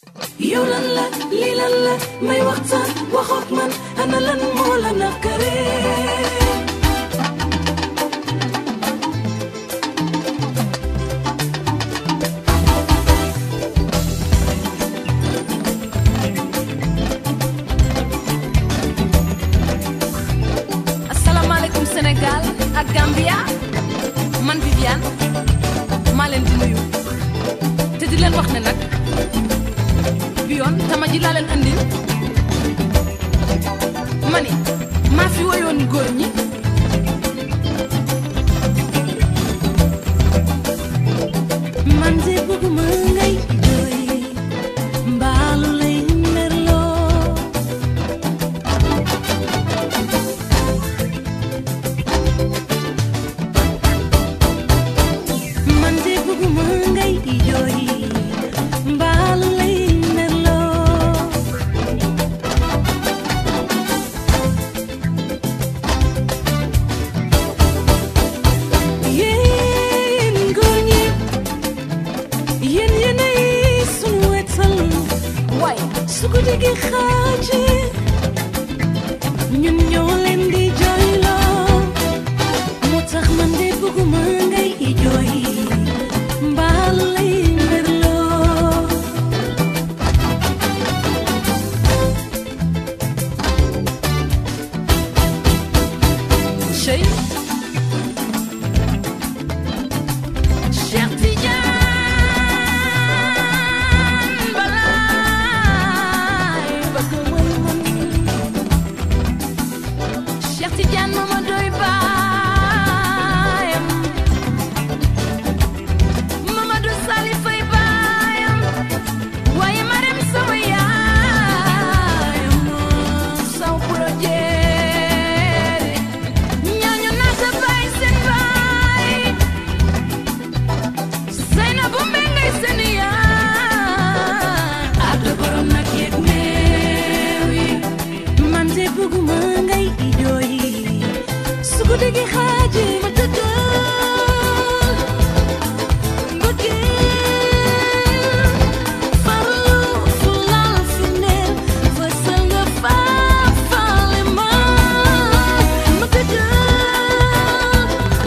yow lan la lii lan la may waxtaan waxook man ana lan moo la nakare asalaamaaleykum Sénégal ak Gambia man Viviane maa leen di nuyu te di leen wax ne nag bi yoon tama ji laa leen andil mani maa fi woyoon góor ñi man de bëgguma ngay jooy mbaalu lay merloo man de bëgguma ngay jooy mbaalu lay merloo yéen góor ñi yéen yéenay sunu wetal waaye su ko déggee xaaji ñun ñoo leen di jooyloo moo tax man de bëgguma ngay jooy mbaal lay merloo Cheikh Cheikh Tidiane balaay bëgg way man Cheikh Tidiane mama doy baayam Mamadou Sali Fay baayam waaye Marem sama yaayam saw pulo jeeri ñooñu naata baay seen baay Seynabu Mbengay seen yaay adda borom nag yëg meew yi man de bëgguma ngay jooy su ko déggee xaaji ma tëddal mbëggeel farlu fu laal fi neel fësal nga faafaale ma ma tëddal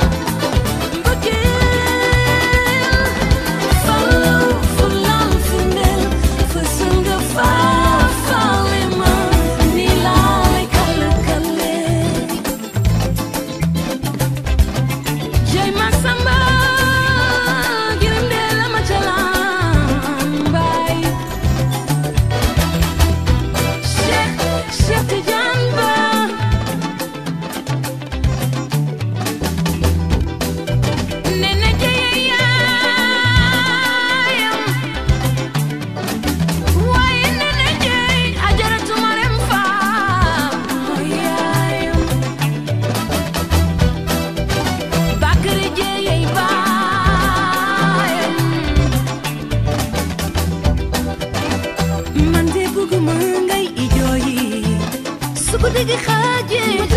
mbëggeel farlu fu laal fi neel fësal nga faafaale ma ni laa lay kale kale Jey Masamba girim de la ma calam bay Cheikh Cheikh Tidiane Ba Nene jeye yaayam waaye nene jey ajaratu Marem Faam mooy yaayam Bakary jeyey baayam man de bëgguma ngay jooy su ko dégg xaaje